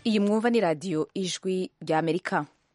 iyi mwumva ni radiyo ijwi rya amerika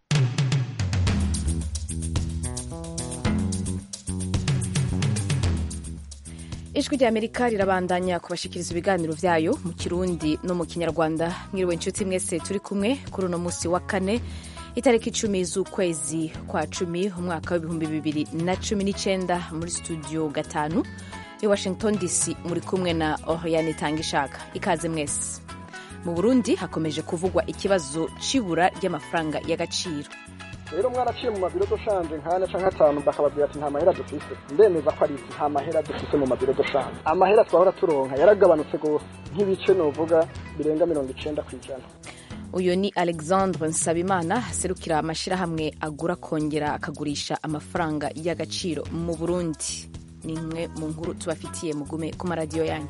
ijwi rya amerika rirabandanya kubashikiriza ibiganiro vyayo mu kirundi no mu kinyarwanda mwiriwe inshuti mwese turi kumwe kuri uno musi wa kane itariki icumi z'ukwezi kwa cumi umwaka w'ibihumbi bibiri na cumi n'icenda muri studio gatanu i washington dc muri kumwe na oriane tangishaka ikaze mwese mu burundi hakomeje kuvugwa ikibazo c'ibura ry'amafaranga y'agaciro rero mwaraciye mu mabiro doshanje nkane canke atanu bakababwira ati nta mahera dufise ndemeza ko ari iki nta mahera dufise mu mabiro doshanje amahera twahora turonka yaragabanutse gose nk'ibice novuga birenga mirongo icenda kw'ijana uyu ni alexandre nsabimana aserukira amashyirahamwe agura akongera akagurisha amafaranga y'agaciro mu burundi ni imwe mu nkuru tubafitiye mugume ku maradiyo yanyu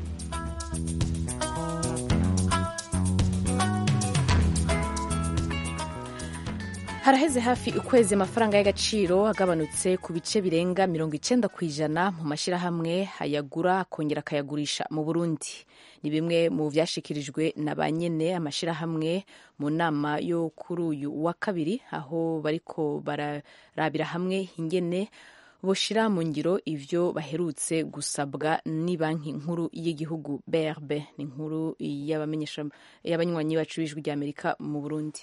haraheze hafi ukwezi amafaranga y'agaciro agabanutse ku bice birenga mirongo icenda ku ijana mu mashyirahamwe ayagura akongera akayagurisha mu burundi ni bimwe mu vyashikirijwe na ba nyene amashyirahamwe mu nama yo kuri uyu wa kabiri aho bariko bararabira hamwe ingene boshira mu ngiro ivyo baherutse gusabwa ni banki nkuru y'igihugu brb ni inkuru y'abanywanyi bacu b'ijwi rya amerika mu burundi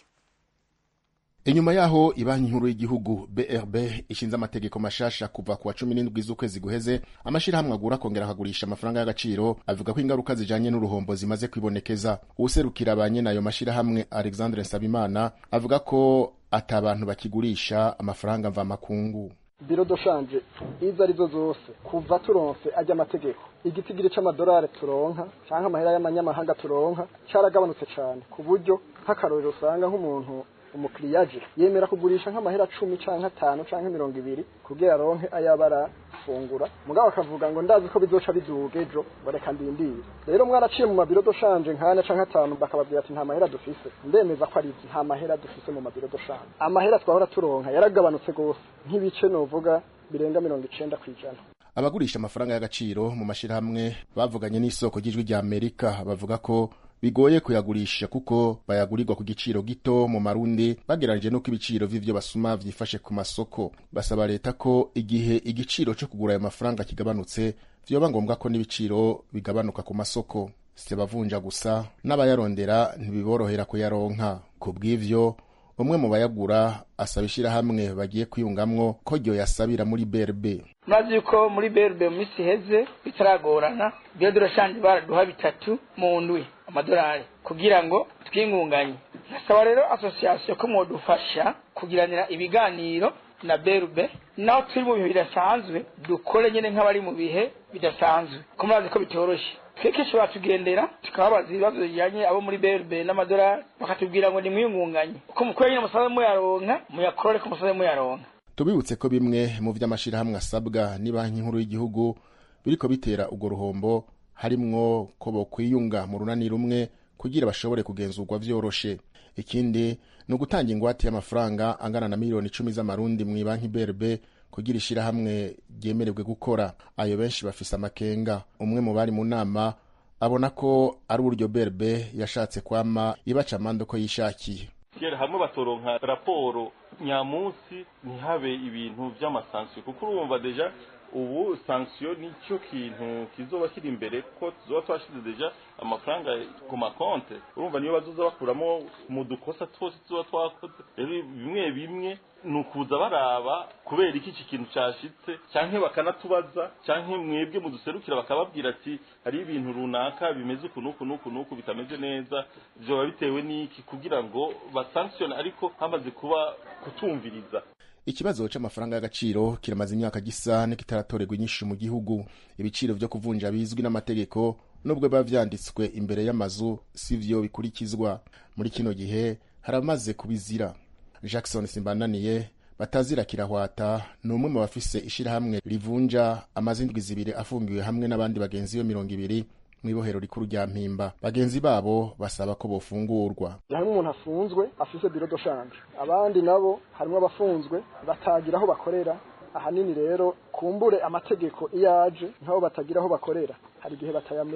inyuma yaho ibanki nkuru y'igihugu brb ishinze amategeko mashasha kuva ku wa cumi n'indwi z'ukwezi guheze amashirahamwe agura akongera akagurisha amafaranga y'agaciro avuga ko ingaruka zijanye n'uruhombo zimaze kwibonekeza uwuserukira ba nyene ayo mashirahamwe alexandre nsabimana avuga ko ata abantu bakigurisha amafaranga mvamakungu biro doshanje izo arizo zose kuva turonse ajya amategeko igitigiri c'amadolari turonka canke amahera y'amanyamahanga turonka caragabanutse cane ku buryo nk'akarorero usanga nk'umuntu umukiriya aje yemera kugurisha nk'amahera cumi canke atanu canke mirongo ibiri kugira aronke ayaba arafungura mugabo akavuga ngo ndazi ko bizoca biduga ejo ngo reka ndindire rero mwaraciye mu mabiro doshanje nkane canke atanu bakababwira ati nta mahera dufise ndemeza ko ari iki nta mahera dufise mu mabiro doshanje amahera twahora turonka yaragabanutse gose nk'ibice novuga birenga mirongo icenda kw'ijana abagurisha amafaranga y'agaciro mu mashirahamwe bavuganye n'isoko ry'ijwi rya amerika bavuga ko bigoye kuyagurisha kuko bayagurirwa ku giciro gito mu marundi bageranije n'uko ibiciro vy'ivyo basuma vyifashe ku masoko basaba leta ko igihe igiciro co kugura ayo mafaranga kigabanutse vyoba ngombwa ko n'ibiciro bigabanuka ku masoko si bavunja gusa n'abayarondera ntibiborohera kuyaronka ku bw'ivyo umwe mu bayagura asaba ishirahamwe bagiye kwiyungamwo ko ryo yasabira muri brb maze yuko muri berbe mu minsi iheze bitaragorana byo durashanje baraduha bitatu mu ndwi amadolari kugira ngo twingunganye nasaba rero asosiyasiyo ko mwodufasha kugiranira ibiganiro na berube naho turi mu bihe bidasanzwe dukore nyine nk'abari mu bihe bidasanzwe ko murazi ko bitoroshe twekeshe batugendera tukababaza ibibazo bijyanye abo muri berube n'amadolari bakatubwira ngo nimwiyungunganye uko mukwiye nyine musabe muyaronka muyakorore ko musabe muyaronka tubibutse ko bimwe mu vy'amashirahamwe asabwa ni banki nkuru y'igihugu biriko bitera urwo ruhombo harimwo ko bokwiyunga mu runani rumwe kugira bashobore kugenzurwa vyoroshe ikindi ni ugutanga ingwate y'amafaranga angana na miliyoni icumi z'amarundi mu banki brb kugira ishirahamwe ryemererwe gukora ayo benshi bafise amakenga umwe mu bari mu nama abona ko ari uburyo brb yashatse kwama ibaca amande uko yishakiye kera hamwe batoronka raporo nyamunsi ntihabe ibintu vy'amasansiyo kuko urumva deja ubu sanksiyo nicyo kintu kizoba kiri imbere ko tuzoba twashize deja amafaranga ku makonte urumva niyo bazoza bakuramo mu dukosa twose tuzoba twakoze rero bimwe bimwe ni ukuza baraba kubera iki iki kintu cyashitse canke bakanatubaza canke mwebwe muduserukira bakababwira ati hari ibintu runaka bimeze uku n'uku n'uku n'uku bitameze neza vyoba bitewe n'iki kugira ngo basankisione ariko hamaze kuba kutumviriza ikibazo c'amafaranga y'agaciro kiramaze imyaka gisa n'ikitaratorerwa inyishu mu gihugu ibiciro vyo kuvunja bizwi n'amategeko nubwo biba vyanditswe imbere y'amazu sivyo bikurikizwa muri kino gihe haramaze kubizira jackson simbananiye batazira kirahwata ni umwe mu bafise ishirahamwe rivunja amazindwi zibiri afungiwe hamwe n'abandi bagenzi be mirongo ibiri mw'ibohero rikuru rya mpimba bagenzi babo basaba ko bofungurwa harimo umuntu afunzwe afise biro doshanje abandi nabo harimo abafunzwe batagira aho bakorera ahanini rero kumbure amategeko iyo aje nk'abo batagira aho bakorera hari igihe batayamenya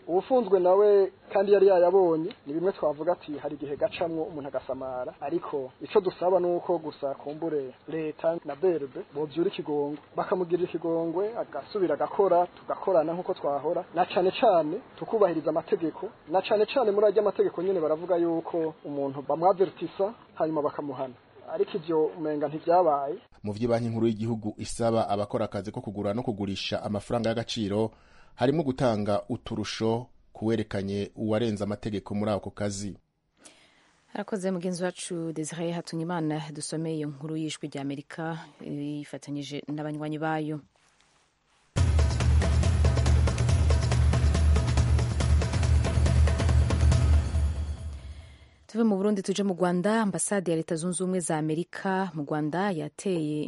ubufunzwe nawe kandi yari yayabonye ni bimwe twavuga ati hari igihe gacamwo umuntu agasamara ariko ico dusaba nuko gusa kumbure leta na berbe bovyura ikigongwe bakamugirira ikigongwe agasubira agakora tugakorana nk'uko twahora na cane cane tukubahiriza amategeko na cane cane muri arya amategeko nyene baravuga yuko umuntu bamwavertisa hanyuma bakamuhana ariko ivyo umenga ntivyabaye mu vy'ibanki nkuru y'igihugu isaba abakora akazi ko kugura no kugurisha amafaranga y'agaciro harimo gutanga uturusho kuwerekanye uwarenze amategeko muri ako kazi harakoze mugenzi wacu desire hatunyimana dusomeye iyo nkuru y'ijwi rya amerika yifatanyije n'abanywanyi bayo tuve mu burundi tuje mu rwanda ambasade ya leta zunze ubumwe za amerika mu rwanda yateye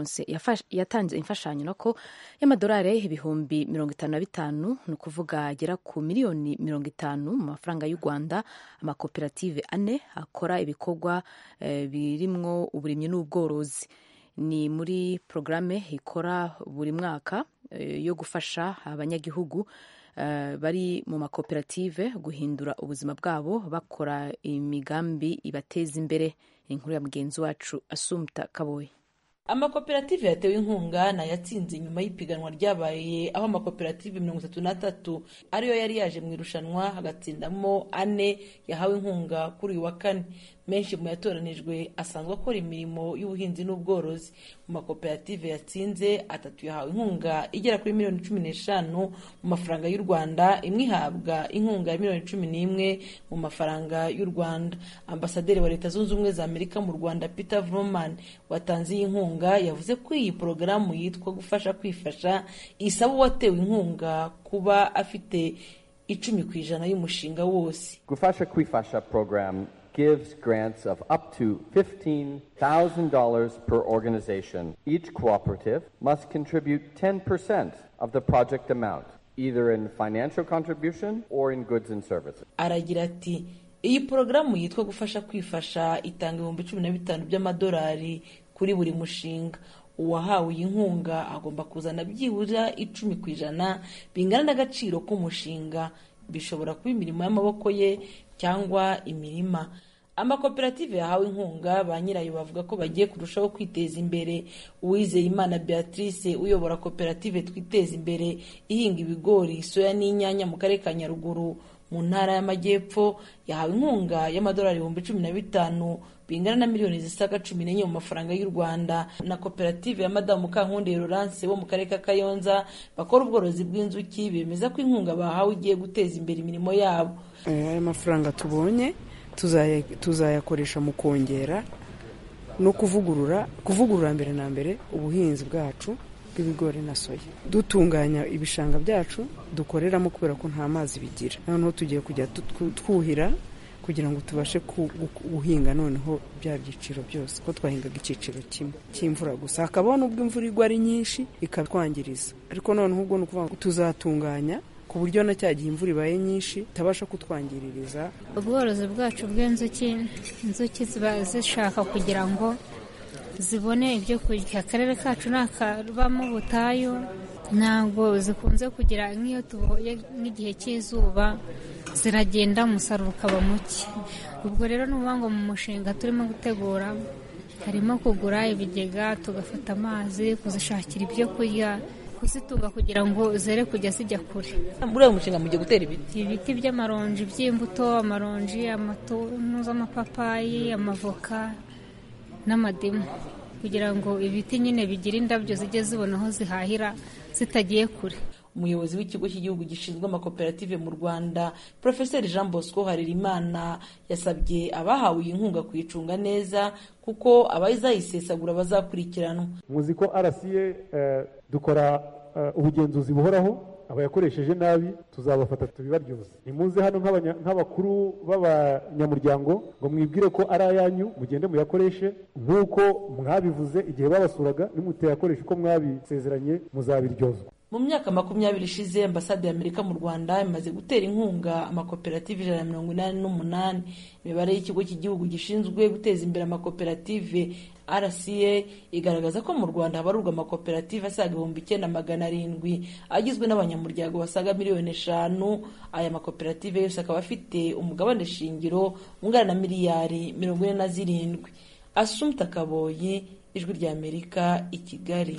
yatanze imfashanyo nako y'amadolari ibihumbi mirongo itanu na bitanu ni ukuvuga agera ku miliyoni mirongo itanu mu mafaranga y'u rwanda amakoperative ane akora ibikorwa eh, birimwo uburimyi n'ubworozi ni muri porogaramu ikora buri mwaka eh, yo gufasha abanyagihugu Uh, bari mu makoperative guhindura ubuzima bwabo bakora imigambi ibateza imbere inkuru ya mugenzi wacu asumta kaboyi amakoperative yatewe inkunga nayatsinze nyuma y'ipiganwa ryabaye aho amakoperative mirongo itatu n'atatu ariyo yari yaje mu irushanwa hagatsindamo ane yahawe inkunga kuri uyu wa kane menshi mu yatoranijwe asanzwe akora imirimo y'ubuhinzi n'ubworozi mu makoperative yatsinze atatu yahawe inkunga igera kuri miliyoni cumi n'eshanu mu mafaranga y'u rwanda imwe ihabwa inkunga ya miliyoni cumi n'imwe mu mafaranga y'u rwanda ambasaderi wa leta zunze ubumwe za amerika mu rwanda peter vroman watanze iyi nkunga yavuze ko iyi porogaramu yitwa gufasha kwifasha isaba uwatewe inkunga kuba afite icumi ku ijana y'umushinga wose gufasha kwifasha program gives grants of up to $15,000 per organization. Each cooperative must contribute 10% of the project amount, either in financial contribution or in goods and services. aragira ati iyi porogaramu yitwa gufasha kwifasha itanga ibihumbi cumi na bitanu by'amadolari kuri buri mushinga uwahawe iyi nkunga agomba kuzana byibura icumi ku ijana bingana n'agaciro k'umushinga bishobora kuba imirimo y'amaboko ye cyangwa imirima amakoperative yahawe inkunga ba nyirayo bavuga ko bagiye kurushaho kwiteza imbere uwizeye imana beatrice uyobora koperative twiteza imbere ihinga ibigori soya n'inyanya mu karere ka nyaruguru mu ntara y'amajyepfo yahawe inkunga y'amadolari ibihumbi cumi na bitanu bingana na miliyoni zisaga cumi n'enye mu mafaranga y'u rwanda na koperative ya madamu mukankundi Laurence bo mu karere ka kayonza bakora ubworozi bw'inzuki bemeza ko inkunga bahawe igiye guteza imbere imirimo yabo aya mafaranga tubonye tuzayakoresha mu kongera no kuvugurura kuvugurura mbere na mbere ubuhinzi bwacu bw'ibigori na soya dutunganya ibishanga byacu dukoreramo kubera ko nta mazi bigira noneho tugiye kujya twuhira kugira ngo tubashe guhinga noneho bya byiciro byose ko twahingaga icyiciro kimwe cy'imvura gusa hakabaho n'ubwo imvura igwa ari nyinshi ikatwangiriza ariko noneho ubwo ni ukuvuga ngo tuzatunganya ku buryo na cya gihe imvura ibaye nyinshi itabasha kutwangiririza ubworozi bwacu bw'inzuki inzuki ziba zishaka kugira ngo zibone ibyo kurya akarere kacu ni akabamo ubutayu ntabwo zikunze kugira nk'iyo tuboye nk'igihe cy'izuba ziragenda umusaruro ukaba muke ubwo rero ni ukuvuga ngo mu mushinga turimo gutegura harimo kugura ibigega tugafata amazi kuzishakira ibyo kurya kuzitunga kugira ngo zere kujya zijya kure muri uyu mushinga mugiye gutera ibiti ibiti by'amaronji by'imbuto amaronji amatuntu z'amapapayi amavoka n'amadimu kugira ngo ibiti nyine bigire indabyo zijye zibona aho zihahira zitagiye kure umuyobozi w'ikigo cy'igihugu gishinzwe amakoperative mu rwanda profeseri jean bosco harerimana yasabye abahawe iyi nkunga kuyicunga neza kuko abazayisesagura bazakurikiranwa muzi ko rca dukora ubugenzuzi buhoraho abayakoresheje nabi tuzabafata tubibaryoze nimuze hano nk'abakuru b'abanyamuryango ngo mwibwire ko ari ayanyu mugende muyakoreshe nk'uko mwabivuze igihe babasuraga nimutayakoresha uko mwabisezeranye muzabiryozwa mu myaka makumyabiri ishize ambasade ya amerika mu rwanda imaze gutera inkunga amakoperative ijana na mirongo inani n'umunani imibare y'ikigo cy'igihugu gishinzwe guteza imbere amakoperative rca igaragaza ko mu rwanda habarurwa amakoperative asaga ibihumbi icyenda magana arindwi agizwe n'abanyamuryango basaga miliyoni eshanu aya makoperative yose akaba afite umugabane shingiro ungana na miliyari mirongo ine na zirindwi asumta kaboyi ijwi rya amerika i kigali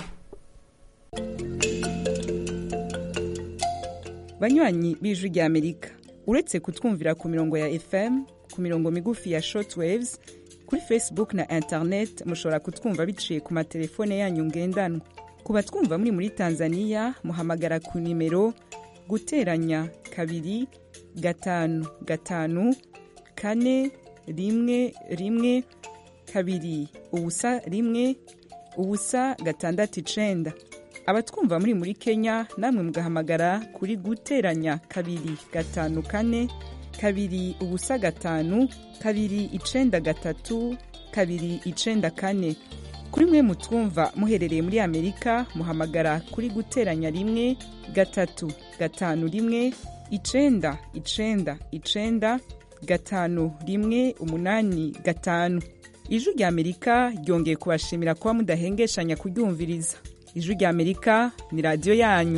banywanyi b'ijwi rya amerika uretse kutwumvira ku mirongo ya fm ku mirongo migufi ya shortwaves kuri facebook na internet mushobora kutwumva biciye ku matelefone yanyu ngendanwa ku batwumva muri muri tanzania muhamagara ku nimero guteranya kabiri gatanu gatanu kane rimwe rimwe kabiri ubusa rimwe ubusa gatandatu icenda abatwumva muri muri kenya namwe mugahamagara kuri guteranya kabiri gatanu kane kabiri ubusa gatanu kabiri icenda gatatu kabiri icenda kane kuri mwe mutwumva muherereye muri amerika muhamagara kuri guteranya rimwe gatatu gatanu rimwe icenda icenda icenda gatanu rimwe umunani gatanu ijwi rya amerika ryongeye kubashimira kuba mudahengeshanya kuryumviriza ijwi rya amerika ni radiyo yanyu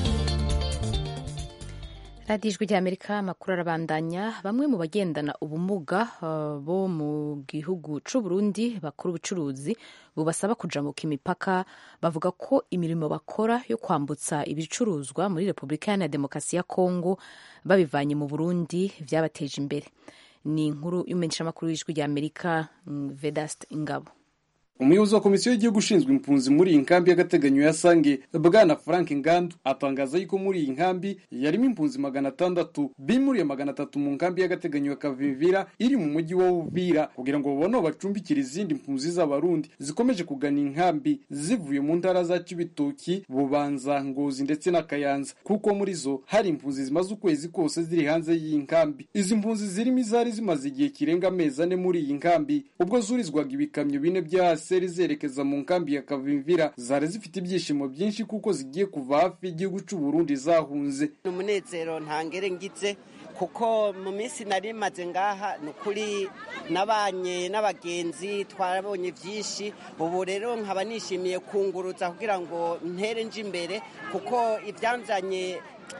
radiyo ijwi rya amerika amakuru arabandanya bamwe mu bagendana ubumuga uh, bo mu gihugu c'u Burundi bakora ubucuruzi bubasaba kujamuka imipaka bavuga ko imirimo bakora yo kwambutsa ibicuruzwa muri repubulika iharanira demokarasi ya kongo babivanye mu burundi vyabateje imbere ni inkuru y'umumenyeshamakuru w'ijwi rya amerika vedast ingabo umuyobozi wa komisiyo y'igihugu ushinzwe impunzi muri iyi nkambi y'agateganyo ya sange bwana frank ngandu atangaza yuko muri iyi nkambi yarimo impunzi magana atandatu bimuriye magana atatu mu nkambi y'agateganyo ya kavivira iri mu mujyi wa uvira kugira ngo babone aho bacumbikira izindi mpunzi z'abarundi zikomeje kugana inkambi zivuye mu ntara za kibitoki bubanza ngozi ndetse na kayanza kuko muri zo hari impunzi zimaze ukwezi kose ziri hanze y'iyi nkambi izi mpunzi zirimo izari zimaze igihe kirenga amezi ane muri iyi nkambi ubwo zurizwaga ibikamyo bine bya hasi seri zerekeza mu nkambi ya kavimvira zari zifite ibyishimo byinshi kuko zigiye kuva hafi y'igihugu cy'u Burundi zahunze ni umunezero ntangere ngize kuko mu minsi nari maze ngaha ni ukuri nabanye n'abagenzi twarabonye byinshi ubu rero nkaba nishimiye kunguruza kugira ngo ntere nje imbere kuko ibyanzanye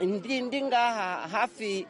ndi ngaha hafi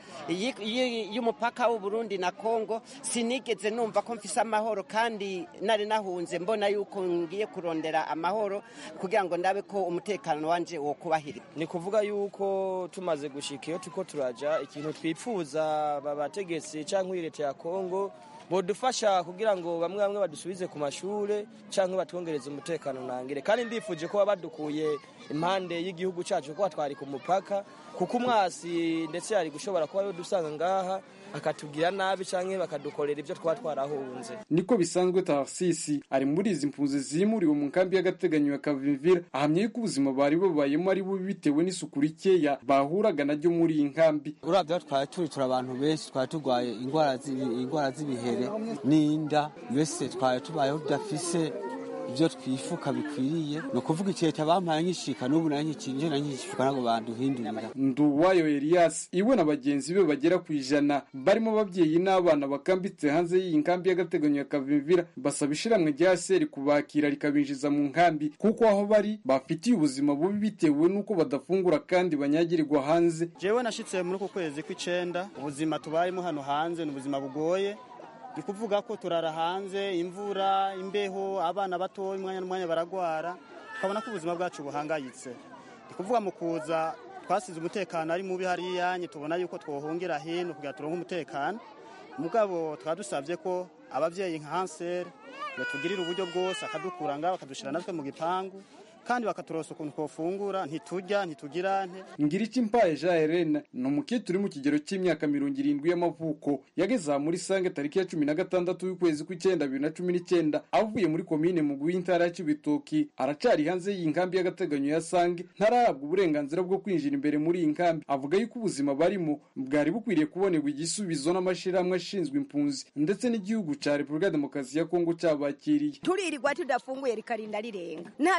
y'umupaka w'uburundi na kongo sinigeze numva ko mfise amahoro kandi nari nahunze mbona yuko ngiye kurondera amahoro kugira ngo ndabe ko umutekano wanje wo kubahiri ni kuvuga yuko tumaze gushika iyo turiko turaja ikintu twipfuza babategetsi cyangwa leta ya kongo bodufasha kugira ngo bamwe bamwe badusubize ku mashure cyangwa batwongereze umutekano nangire kandi ndifuje ko badukuye impande y'igihugu cyacu ko twari ku mupaka kuko umwasi ndetse yari gushobora kuba yo dusanga ngaha akatubwira nabi cyangwa bakadukorera ibyo twaba twarahunze niko bisanzwe tarsisi ari muri izi mpunzi zimuriwe mu nkambi y'agateganyo ya kavimvira ahamya yuko ubuzima bari babayemo ari bubi bitewe n'isuku rikeya bahuraga naryo muri iyi nkambi urabya twari turi turi abantu benshi twari turwaye indwara z'ibihere n'inda mbese twari tubayeho tudafise ibyo twifuka bikwiriye ni ukuvuga ikihe bampaye nkishika n'ubu nayo nkikinje na nkishika ntabwo banduhindurira nduwayo elias iwe na bagenzi be bagera ku ijana barimo ababyeyi n'abana bakambitse hanze y'iyi nkambi y'agateganyo ya kavimvira basaba ishiramwe rya seri kubakira rikabinjiza mu nkambi kuko aho bari bafitiye ubuzima bubi bitewe n'uko badafungura kandi banyagirirwa hanze jewe nashitse muri uku kwezi kw'icenda ubuzima tubayemo hano hanze ni ubuzima bugoye ni kuvuga ko turara hanze imvura imbeho abana bato umwanya n'umwanya baragwara tukabona ko ubuzima bwacu buhangayitse ni kuvuga mu kuza twasize umutekano ari mubi hariya tubona yuko twohungira hino kugira turonke umutekano mugabo tukaba dusabye ko ababyeyi nka hanseri batugirira uburyo bwose akadukura ngaho bakadushyira natwe mu gipangu kandi bakaturosa ukuntu twofungura ntitujya ntitugira nte ngiriki mpaye jean helena ni umukecuru uri mu kigero cy'imyaka mirongo irindwi y'amavuko yageze aha muri sange tariki ya cumi na gatandatu y'ukwezi kw'icyenda bibiri na cumi n'icyenda avuye muri komine muguyi intara ya cibitoki aracari hanze y'iyi nkambi y'agateganyo ya sange ntarahabwa uburenganzira bwo kwinjira imbere muri iyi nkambi avuga yuko ubuzima barimo bwari bukwiriye kubonerwa igisubizo n'amashyirahamwe ashinzwe impunzi ndetse n'igihugu cya repubulika ya demokarasi ya kongo cyabakiriye turirirwa tudafunguye rikarinda rirenga ntatwo kujya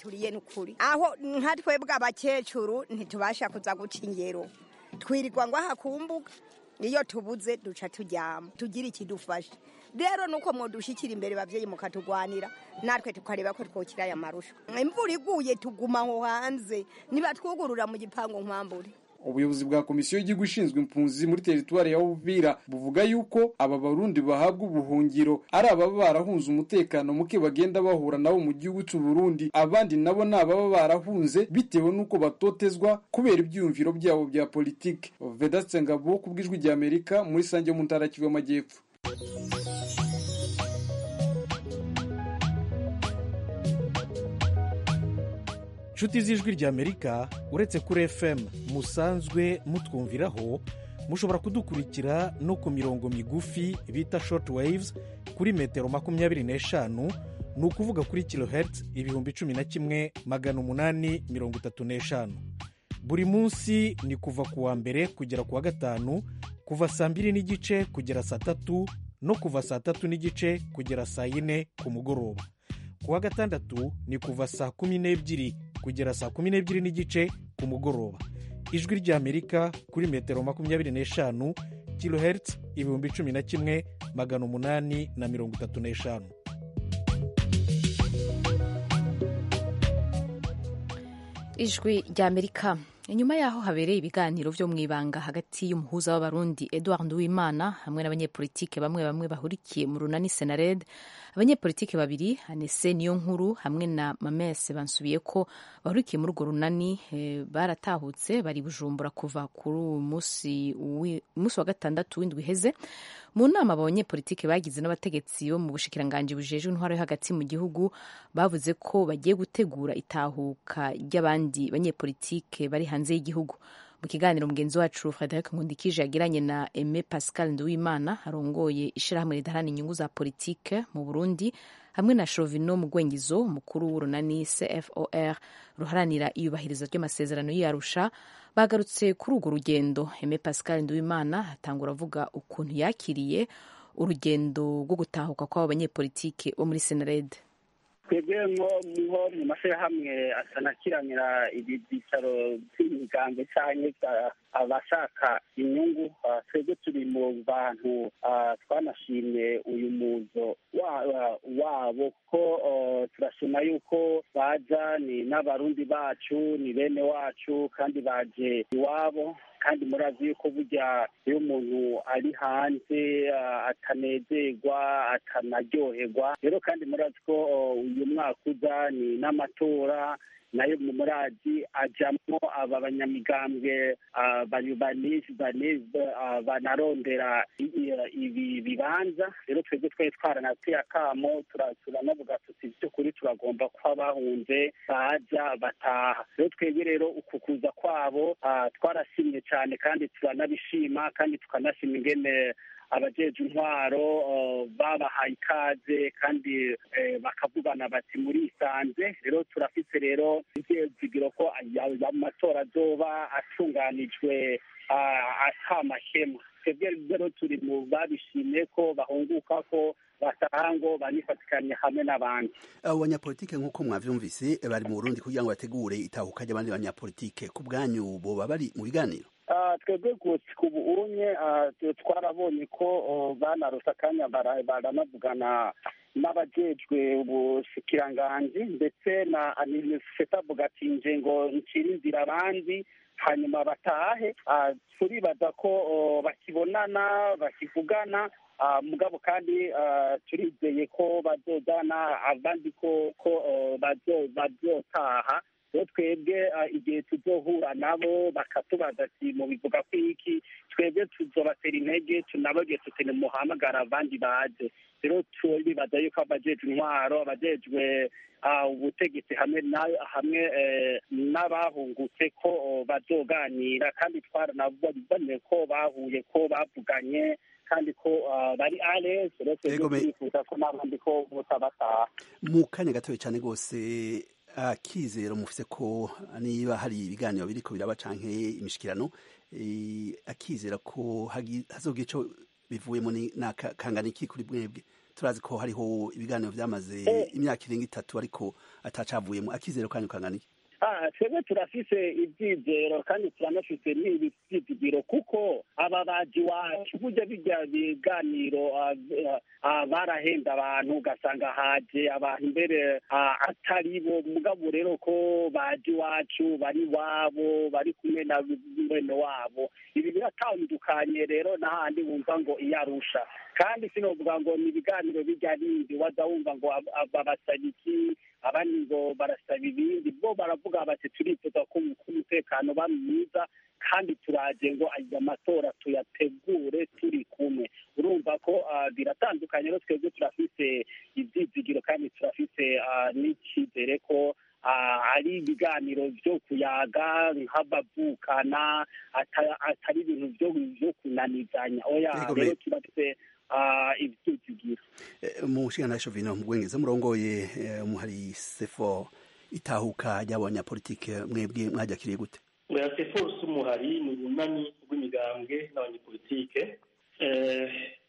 turiye n'ukuri aho nka twebwe abakecuru ntitubasha kuza guca ingero twirirwa ngo aha ku mbuga iyo tubuze duca turyama tugira ikidufasha rero nuko mwodushikira imbere bavyeyi mukatugwanira natwe tukareba ko twokira aya marusha imvura iguye tuguma aho hanze nibatwugurura mu gipangu nkwambure ubuyobozi bwa komisiyo y'igihugu ishinzwe impunzi muri teritwari ya Uvira buvuga yuko aba barundi bahabwa ubuhungiro ari ababa barahunze umutekano muke bagenda bahura nabo mu gihugu cy'u Burundi abandi nabo ni ababa barahunze bitewe n'uko batotezwa kubera ibyiyumviro byabo bya politiki Vedaste Ngabo ku bw'ijwi rya Amerika muri Sange mu ntara Kivu y'Amajyepfo inshuti z'ijwi ry'amerika uretse kuri fm musanzwe mutwumviraho mushobora kudukurikira no ku mirongo migufi bita short waves kuri metero makumyabiri n'eshanu ni ukuvuga kuri kilohertz ibihumbi cumi na kimwe magana umunani mirongo itatu n'eshanu buri munsi ni kuva ku wa mbere kugera ku wa gatanu kuva saa mbiri n'igice kugera saa tatu no kuva saa tatu n'igice kugera saa yine ku mugoroba ku wa gatandatu ni kuva saa kumi n'ebyiri kugera saa kumi n'ebyiri n'igice ku mugoroba ijwi ry'amerika kuri metero makumyabiri n'eshanu kilohertz ibihumbi cumi na kimwe magana umunani na mirongo itatu n'eshanu ijwi ry'amerika inyuma y'aho habereye ibiganiro byo mu ibanga hagati y'umuhuza w'abarundi edouard nduwimana hamwe n'abanyepolitike bamwe bamwe bahurikiye mu runani senared abanyepolitike babiri anese niyo nkuru hamwe na mamese bansubiye ko bahurikiye muri urwo runani e, baratahutse bari bujumbura kuva kuri uyu munsi wa gatandatu w'indwi iheze mu nama abanyepolitike bagize n'abategetsi bo mu bushikiranganji bujejwe intwaro yo hagati mu gihugu bavuze ko bagiye gutegura itahuka ry'abandi banyepolitike bari hanze y'igihugu mu kiganiro mugenzi wacu frederic nkundikije yagiranye na aime pascal nduwimana arongoye ishyirahamwe ridaharanira inyungu za politike mu burundi hamwe na shovino mugwengizo umukuru w'urunani cfor ruharanira iyubahiriza ry'amasezerano y'iyarusha bagarutse kuri urwo rugendo aime pascal nduwimana atangura avuga ukuntu yakiriye urugendo rwo gutahuka kw'abo banyepolitike bo muri senarede twebwe nko niho mu mashyirahamwe asanakiranira ibi byicaro by'imigambi cyangwa abashaka inyungu twebwe turi mu bantu twanashimye uyu muzo wabo kuko turashima yuko baza ni n'abarundi bacu ni bene wacu kandi baje iwabo kandi murazi yuko burya iyo umuntu ari hanze atanezerwa atanaryoherwa rero kandi murazi ko uyu mwaka uza ni n'amatora nayo mu murazi ajyamo aba banyamigambwe banarondera ibi bibanza rero twebwe twari twaranateye akamo turanavuga tuti by'ukuri turagomba kuba bahunze baza bataha rero twebwe rero uku kuza kwabo twarashimye cyane kandi turanabishima kandi tukanashima ingene abajeje intwaro babahaye ikaze kandi bakavugana bati murisanze rero turafite rero ibyizigiro ko amatora azoba atunganijwe atamahema twebwe rero turi mu babishimye ko bahunguka ko bataha ngo banifatikanye hamwe n'abandi abo banyapolitike nk'uko mwavyumvise bari mu burundi kugira ngo bategure itahuka ry'abandi banyapolitike ku bwanyu boba bari mu biganiro twebwe ku bunye twarabonye ko banarose akanya baranavugana n'abajejwe ubushikiranganji ndetse na aniseta avuga ati nje ngo ncire inzira abandi hanyuma batahe turibaza ko bakibonana bakivugana mugabo kandi turizeye ko bazojana abandi ko ko bazotaha rero twebwe igihe tuzohura nabo bakatubaza ati mubivuga ko iki twebwe tuzobatera intege tunababwiye tuti muhamagara abandi baje rero turibaza yuko abajejwe intwaro abajejwe ubutegetsi hamwe hamwe n'abahungutse ko bazoganira kandi twaranabonye ko bahuye ko bavuganye kandi ko bari aresi rero twebwe turifuza ko n'abandi ko bataha mu kanya gatoya cyane rwose akizero mufise ko niba hari ibiganiro biriko biraba canke imishikirano akizera ko hazogira ico bivuyemo kangana iki kuri mwebwe turazi ko hariho ibiganiro vyamaze imyaka irenga itatu ariko atacavuyemo akizero kanyu kangana iki Ah, twebwe turafise ivyizero kandi turanafise n'ivyizigiro kuko aba baji wacu burya birya biganiro ah, ah, barahenda abantu ugasanga haje abantu mbere ah, atari bo mugabo rero ko baji wacu bari wabo bari kumwe na mwene wabo ibi biratandukanye rero n'ahandi wumva ngo iyarusha kandi sinovuga ngo ni ibiganiro bijya bindi waza wumva ngo ab- ab- babasaba iki abandi ngo barasaba ibindi bo baravuga bati turifuza ko ko umutekano uba mwiza kandi turaje ngo aya matora tuyategure turi kumwe urumva ko ah, biratandukanye rero twebwe turafise ivyizigiro kandi turafise ah, n'icyizere ko ah, ari ibiganiro vyo kuyaga nk'abavukana ata- atari ibintu vyo vyo kunanizanya oya Yego, rero me- turafise ah, ivyizigiro Eh, mu nshinga Shovino mu bwengeza murongoye eh, umuhari sefo itahuka ry'abanyapolitike mwebwe mwajakiriye gute oya seforce umuhari ni urunani rw'imigambwe n'abanyepolitike Eh,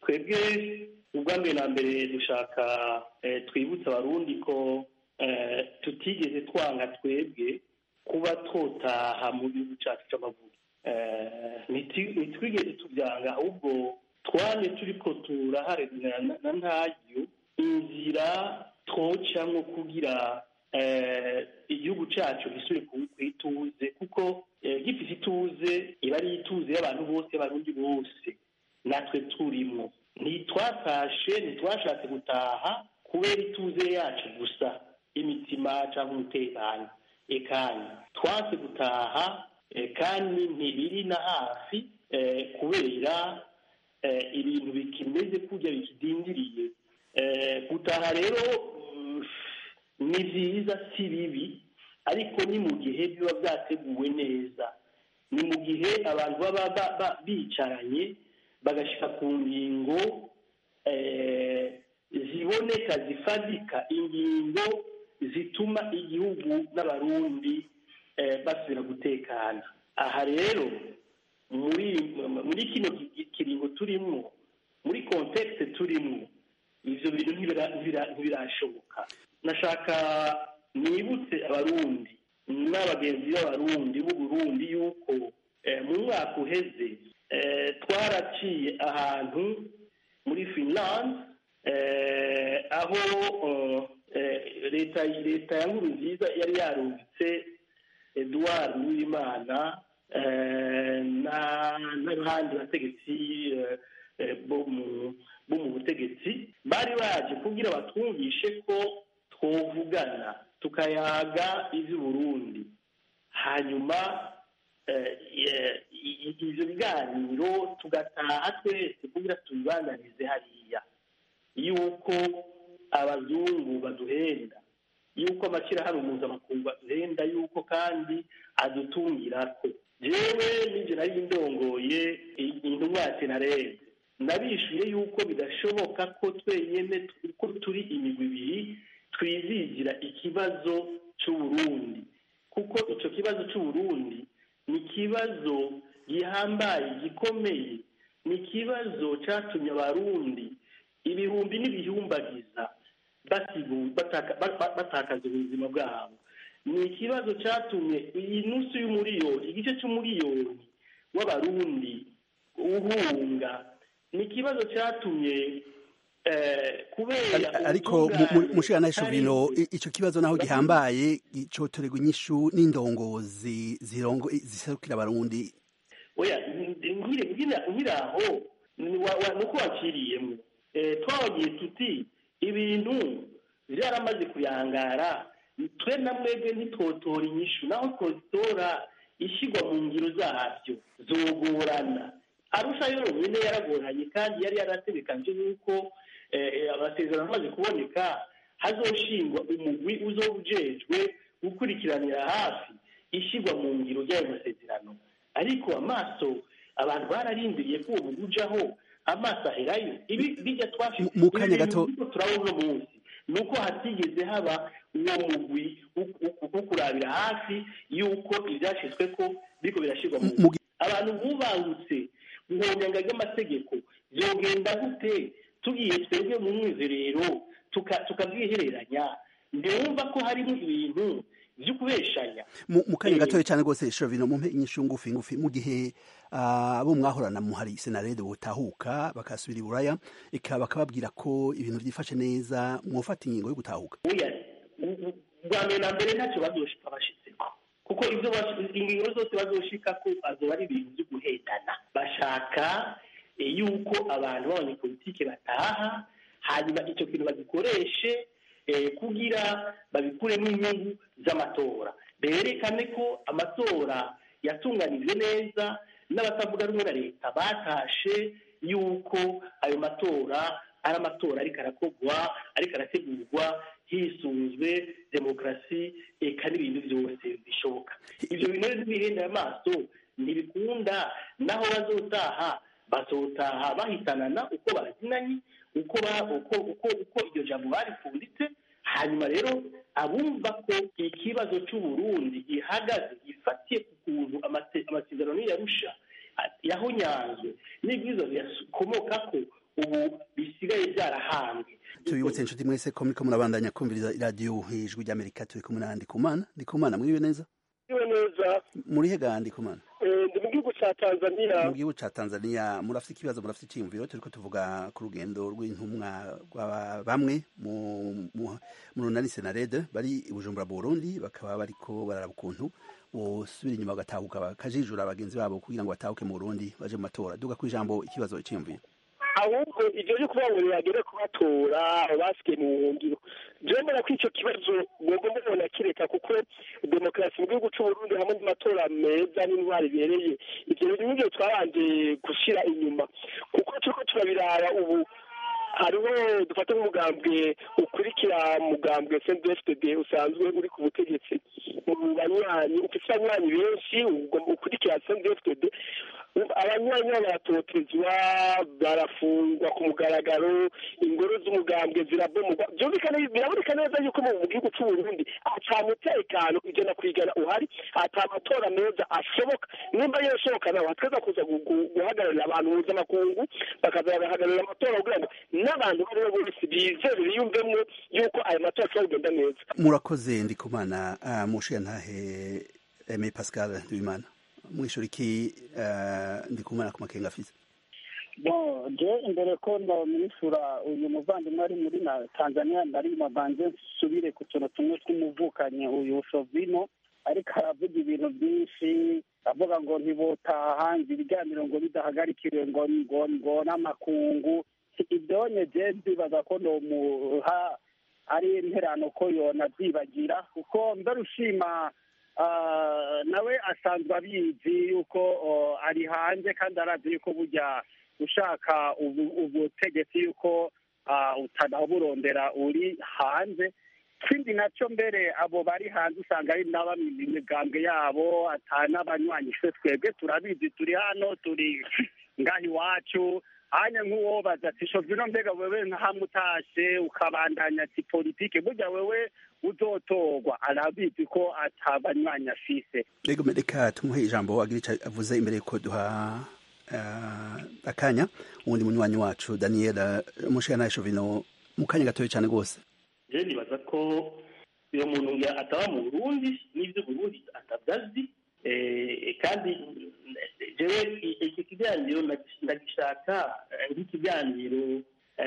twebwe ubwa mbere na mbere dushaka eh, twibutsa abarundi ko eh, tutigeze twanga twebwe kuba twotaha mu gihugu cyacu c'amavuko Eh, niti- ntitwigeze tubyanga ahubwo twanye turiko turaharanira na- na ntaryo inzira twocamwo kugira eh, igihugu cyacu gisubire ku ku ituze kuko eh, gifite ituze iba ari ituze y'abantu bose y'abarundi bose natwe turimwo ntitwatashe ntitwashatse gutaha kubera ituze yacu gusa imitima cyangwa umutekano ekanya twase gutaha eh, kandi ntibiri na hafi eh, kubera eh, ibintu bikimeze kurya bikidindiriye Eh, gutaha rero mm, ni byiza si bibi ariko ni mu gihe biba byateguwe neza ni mu gihe abantu baba ba- ba- bicaranye bagashyika ku ngingo eh, ziboneka zifadika ingingo zituma igihugu n'abarundi eh, basubira gutekana aha rero muri muri kino ki- kiringo turimo muri kontekste turimo ivyo bintu ntibira- ntibira- ntibirashoboka nashaka nibutse abarundi n'abagenzi b'abarundi b'uburundi yuko eh, mu mwaka uheze eh, twaraciye ahantu muri finland eh, aho eh, leta leta ya nkuru nziza yari yarungitse edouard uwimana eh, na- n'abandi bategetsi eh, eh, bo mu bo mu butegetsi bari baje kugira batwumvishe ko twovugana tukayaga ivy'uburundi hanyuma eh, eh, i- i- ivyo biganiro tugataha twese kugira tubibananize hariya yuko abazungu baduhenda yuko amashyirahamwe mpuzamakungu aduhenda yuko kandi adutungirako jewe n'ivyo nari ndongoye i- intumwa ya senarede nabishuye yuko bidashoboka ko twenyene ko turi imigwi ibiri twizigira ikibazo c'uburundi kuko ico kibazo c'uburundi ni ikibazo gihambaye gikomeye ni ikibazo catumye abarundi ibihumbi n'ibihumbagiza basigu- bataka- ba- ba- batakaza ubuzima bwabo ni ikibazo catumye iyi nusu y'umuriyoni igice c'umuriyoni w'abarundi uhunga ni ikibazo catumye eh, kubera ariko ubutungane mushirana hari- Shovino i- ico kibazo naho gihambaye gicotorerwa inyishu n'indongozi zirongo ziserukira abarundi oya nkire nkira nkiraho ni wa- wa- nuko waciriyemo Eh, twabagiye tuti ibintu byaramaze kuyangara twe na mwebwe ntitwotora inyishu naho twozitora ishyirwa mu ngiro zabyo zogorana arusha yonyine yaragoranye kandi yari yarategekanje yuko eh, amasezerano amaze kuboneka hazoshingwa umugwi uzoba ujejwe gukurikiranira hafi ishyirwa mu ngiro ry'ayo masezerano ariko amaso abantu bararindiriye ko uwo mugwi ujaho amaso aherayo ibi bijya twafite mu kanya gato- ibi bintu turabona uno munsi ni uko hatigeze haba uwo mugwi wo- wo- wo kurabira hafi y'uko ibyashyizwe ko biriko birashyirwa mu ngiro abantu bubangutse mu nyanga ry'amategeko byogenda gute tugiye twebwe mu mwizerero tukabwihereranya ntiwumva ko harimo ibintu byo kubeshanya mu kanya gatoya cyane rwose shovino mumpe inyishu ngufi ngufi mu gihe abo mwahorana muhari senarede butahuka bakasubira i buraya eka bakababwira ko ibintu byifashe neza mwofata ingingo yo gutahuka bwa mbere na mbere ntacyo bazoshika bashitseko kuko ibyo ingingo zose bazoshika ko azoba ari ibintu byo guhendana bashaka yuko abantu b'abanyepolitike bataha hanyuma icyo kintu bagikoreshe kugira babikuremo inyungu z'amatora berekane ko amatora yatunganijwe neza n'abatavuga rumwe na leta batashe yuko ayo matora ari amatora ariko arakorwa ariko arategurwa hisunzwe demokarasi eka n'ibintu byose bishoboka ibyo bintu rero ntibihenda amaso ntibikunda naho bazotaha bazotaha bahitanana uko bazinanye uko uko uko uko iryo jambo barifunditse hanyuma rero abumva ko ikibazo cy'uburundi gihagaze gifatiye ku kuntu amasezerano yarusha yahonyanzwe n'ibyiza bikomoka ko ubu bisigaye byarahambwe tubibutse inshuti mwese ko muriko murabandanya kumviriza iradiyo ijwi ry'amerika turi kumwe na ndikumana ndikumana mwiriwe neza mwiriwe neza murihe ga ndikumana ndi mu gihugu cya tanzania mu gihugu cya tanzania murafite ikibazo murafite icyiyumviro turiko tuvuga ku rugendo rw'intumwa rwa bamwe mu runani senarede bari i bujumbura burundi bakaba bariko bararaba ukuntu bosubira inyuma bagatahuka bakajijura bagenzi babo kugira ngo batahuke mu burundi baje mu matora duga ku ijambo ikibazo icyiyumviro ahubwo ibyo byo kuba ngo bagere kubatora basigaye mu buhungiro jewe mbona ko icyo kibazo mwebwe mubona kireka kuko demokarasi mu gihugu c'uburundi hamwe n'amatora meza n'intwari ibereye ivyo bintu nivyo twabanje gushira inyuma kuko turiko turabiraba ubu hariho dufate nk'umugambwe ukurikira mugambwe cndfdd usanzwe uri ku butegetsi mu banywanyi ufise abanywanyi benshi ukurikira cndfdd abanywanyi baratotezwa barafungwa ku mugaragaro ingoro z'umugambwe zirabomogwa byumvikana biraboneka neza yuko mu gihugu c'uburundi ata mutekano ijana ku ijana uhari ata amatora meza ashoboka nimba yoshoboka nawe hatweza kuza guhagararira abantu mpuzamakungu bakaza bagahagararira amatora kugira ngo n'abantu bari bo bose bizere biyumvemwo yuko ayo matora ashobora kugenda neza murakoze ndikumana mushiya ntahe eme pascal ndubimana mwishura iki ndikumana ku makenga afise bo je imbere ko ndamwishura uyu muvandimwe ari muri na tanzania ndari mabanze nsubire ku tuntu tumwe tw'umuvukanyi uyu shovino ariko aravuga ibintu byinshi avuga ngo ntibotaha ngo ibiganiro ngo bidahagarikiwe ngo ngo ngo n'amakungu idonye je ndibaza ko nomuha ari interano ko yona byibagira kuko ndarushima nawe asanzwe abizi yuko ari hanze kandi arazi yuko burya ushaka ubutegetsi yuko utanaburondera uri hanze ikindi nacyo mbere abo bari hanze usanga ari n'abamenya imigambwe yabo n'abanywanyi twebwe turabizi turi hano turi ngaha iwacu hanya nk'uwobaza ati shovino mbega wewe ntamutashe ukabandanya ati politike burya wewe uzotorwa arabizi ko atabanywanyi afise rego reka tumuhe ijambo agira ico avuze imbere yuko duha uh, akanya uwundi munywanyi wacu daniel mushikana shovino mu kanya gatoya cyane rwose je nibaza ko uyo muntu ataba mu burundi n'ivyo burundi atabyazi kandi jewe iki kiganiro ndagishaka nk'ikiganiro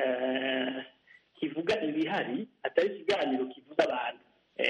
kivuga ibihari atari ikiganiro kivuga abantu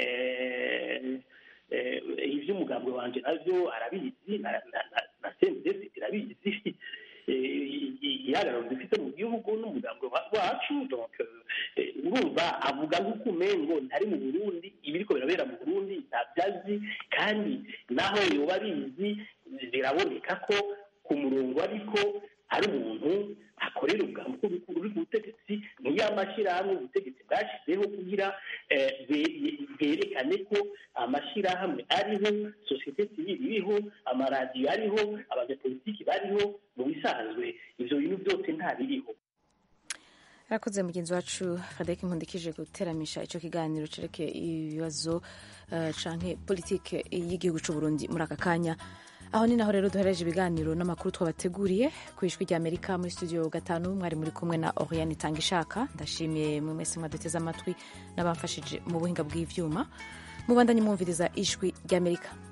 ivy'umugambwe wanje navyo arabizi na sendesi irabizi igihagararo dufite mu gihugu n'umugambwe wacu donc urumva avuga nk'uko umengo ntari mu burundi ibiriko birabera mu burundi ntabyazi kandi naho yoba abizi biraboneka ko ku murongo ariko hari umuntu akorera ubwambuko uri ku butegetsi niyo amashyirahamwe ubutegetsi bwashyizeho kugira bwerekane ko amashyirahamwe ariho sosiyete sivili iriho amaradiyo ariho abanyapolitiki bariho mu bisanzwe ibyo bintu byose ntabiriho arakoze mugenzi wacu frederic nkundikije guteramisha icyo kiganiro cerekeye ibibazo uh, canke politike y'igihugu c'uburundi muri aka kanya aho ni naho rero duhereje ibiganiro n'amakuru twabateguriye ku ijwi rya amerika muri studio gatanu mwari muri kumwe na oriane itanga ishaka ndashimiye mwe mwese mwaduteze amatwi n'abamfashije mu buhinga bw'ivyuma mubandanye mwumviriza ijwi ry'amerika